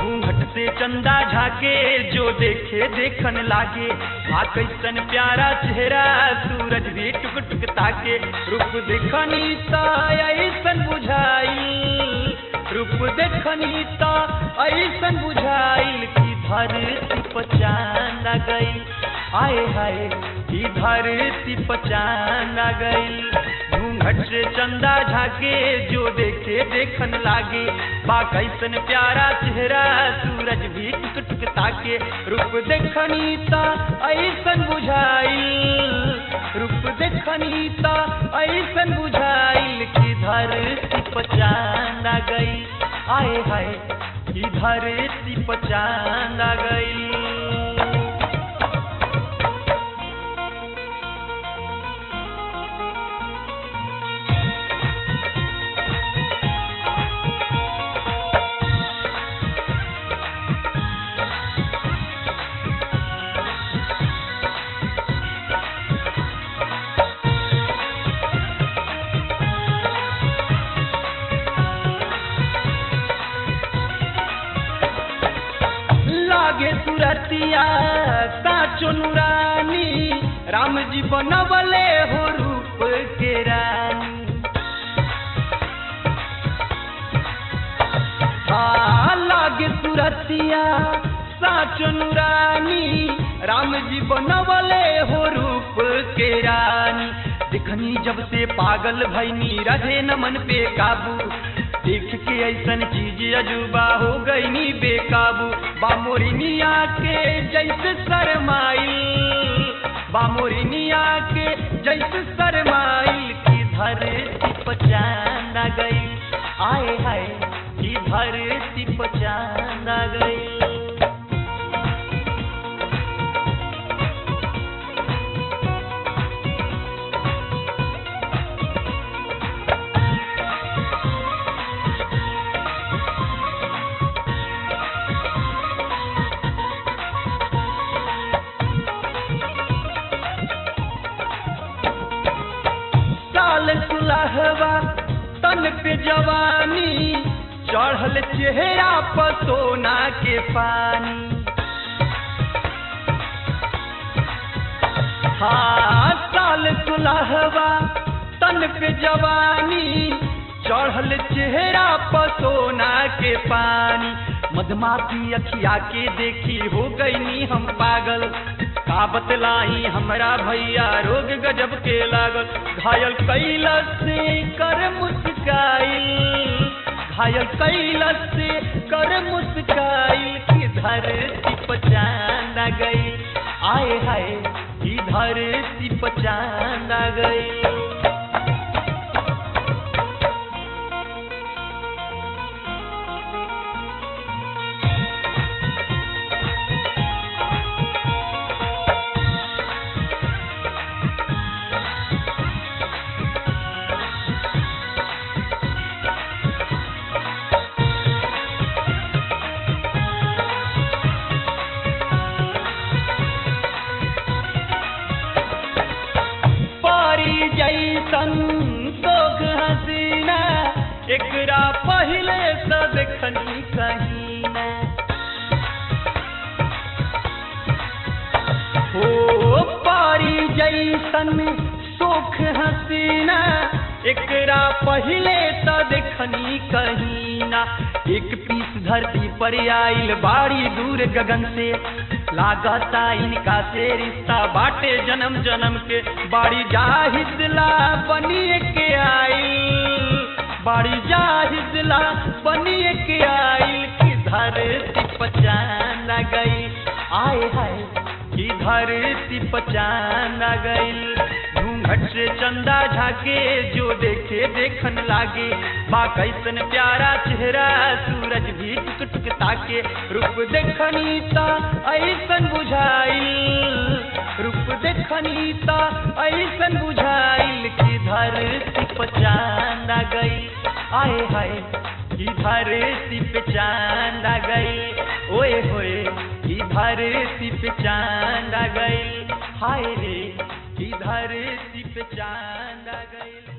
घूंघट से चंदा झाके जो देखे देखन लागे आ कैसन प्यारा चेहरा सूरज भी टुक टुक ताके रूप देखनी त ऐसन बुझाइल रूप देखनी त ऐसन बुझाइल कि धरती पचान गई आए हाय कि धरती पचान गई घूंघट से चंदा झाके जो देखे देखन लागे बा कैसन प्यारा चेहरा सूरज भी टुक टुक ताके रूप देखनी त ऐसन बुझाइल रूप देखनी त ऐसन बुझाइल कि धरती पचान गई आए हाय कि धरती पचान गई लागे सुरतिया साचो नुरानी राम जी बनवले हो रूप के रानी हाँ लागे सुरतिया साचो नुरानी राम जी बनवले हो रूप के रानी दिखनी जब से पागल भैनी रहे न मन पे काबू देख के ऐसन चीज अजूबा हो गई नी बेकाबू बामोरिनिया के जैसे शरमाइल बामोरिनिया के जैसे शरमाइल की धरती पचान गई आए हाय की धरती पचान गई साल सुलहवा तन पे जवानी चढ़ल चेहरा पर सोना के पानी हाँ साल सुलहवा तन पे जवानी चढ़ल चेहरा पर सोना के पानी मधमाती अखिया के देखी हो गई नी हम पागल का बतलाई हमरा भैया रोग गजब के लागल घायल कैलस से कर मुस्काइल घायल कैलस से कर मुस्काइल की धरती पचान गई आए हाय की धरती पचान गई पारी जैसन सोख हसीना एकरा पहले से देखनी कहीं ना हो पारी जैसन सोख हसीना एकरा पहले तो देखनी कहीं ना एक पीस धरती पर आइल बाड़ी दूर गगन से लागता इनका से रिश्ता बाटे जन्म जन्म के बाड़ी जाहिदला बनिए के आइल बाड़ी जाहिदला बनिए के आइल की धरती पचान गई आए हाय की धरती पचान गई घूंघट से चंदा झाके जो देखे देखन लागे बा कैसन प्यारा चेहरा सूरज भी टुक टुक ताके रूप देखनी ता ऐसन बुझाइल रूप देखनी ता ऐसन बुझाइल की धरती पचान गई आए हाय की धरती पे चांद आ गई ओए होए की धरती पे चांद आ गई हाय रे की धरती पे चांद आ गई